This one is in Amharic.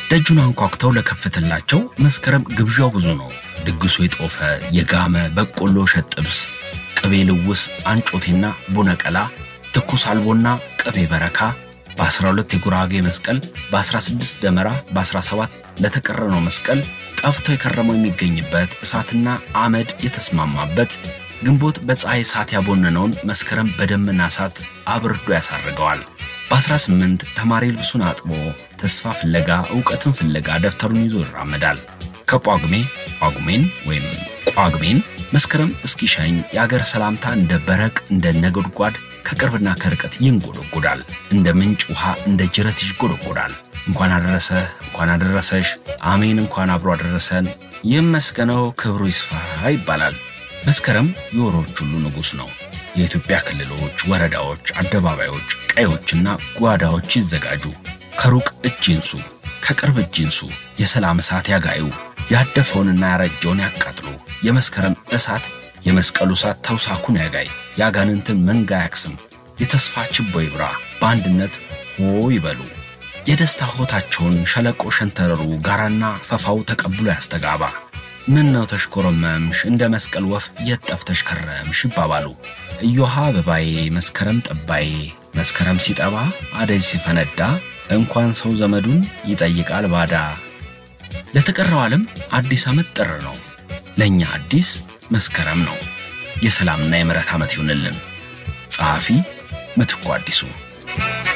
ደጁን አንኳኩተው ለከፍትላቸው መስከረም ግብዣው ብዙ ነው። ድግሱ የጦፈ የጋመ በቆሎ እሸት ጥብስ፣ ቅቤ ልውስ፣ አንጮቴና ቡነቀላ፣ ትኩስ አልቦና ቅቤ በረካ በ12 የጉራጌ መስቀል በ16 ደመራ በ17 ለተቀረነው መስቀል ጠፍቶ የከረመው የሚገኝበት እሳትና አመድ የተስማማበት ግንቦት በፀሐይ እሳት ያቦነነውን መስከረም በደመና እሳት አብርዶ ያሳርገዋል። በ18 ተማሪ ልብሱን አጥቦ ተስፋ ፍለጋ እውቀትን ፍለጋ ደብተሩን ይዞ ይራመዳል። ከጳጉሜ ጳጉሜን ወይም ጳጉሜን መስከረም እስኪሸኝ የአገር ሰላምታ እንደ በረቅ እንደ ነጎድጓድ ከቅርብና ከርቀት ይንጎደጎዳል። እንደ ምንጭ ውሃ እንደ ጅረት ይጎደጎዳል። እንኳን አደረሰ እንኳን አደረሰሽ፣ አሜን እንኳን አብሮ አደረሰን፣ ይመስገነው ክብሩ ይስፋ ይባላል። መስከረም የወሮች ሁሉ ንጉሥ ነው። የኢትዮጵያ ክልሎች፣ ወረዳዎች፣ አደባባዮች፣ ቀዮችና ጓዳዎች ይዘጋጁ። ከሩቅ እጅ ይንሱ፣ ከቅርብ እጅ ይንሱ። የሰላም እሳት ያጋዩ፣ ያደፈውንና ያረጀውን ያቃጥሉ። የመስከረም እሳት የመስቀሉ እሳት ተውሳኩን ያጋይ፣ የአጋንንትን መንጋ ያክስም። የተስፋ ችቦ ይብራ፣ በአንድነት ሆ ይበሉ። የደስታ ሆታቸውን ሸለቆ ሸንተረሩ ጋራና ፈፋው ተቀብሎ ያስተጋባ። ምን ነው ተሽኮረመምሽ እንደ መስቀል ወፍ የት ጠፍተሽ ከረምሽ ይባባሉ። እዮሃ አበባዬ መስከረም ጠባዬ መስከረም ሲጠባ አደይ ሲፈነዳ እንኳን ሰው ዘመዱን ይጠይቃል ባዳ። ለተቀረው ዓለም አዲስ ዓመት ጥር ነው። ለእኛ አዲስ መስከረም ነው። የሰላምና የምሕረት ዓመት ይሁንልን። ጸሐፊ ምትኩ አዲሱ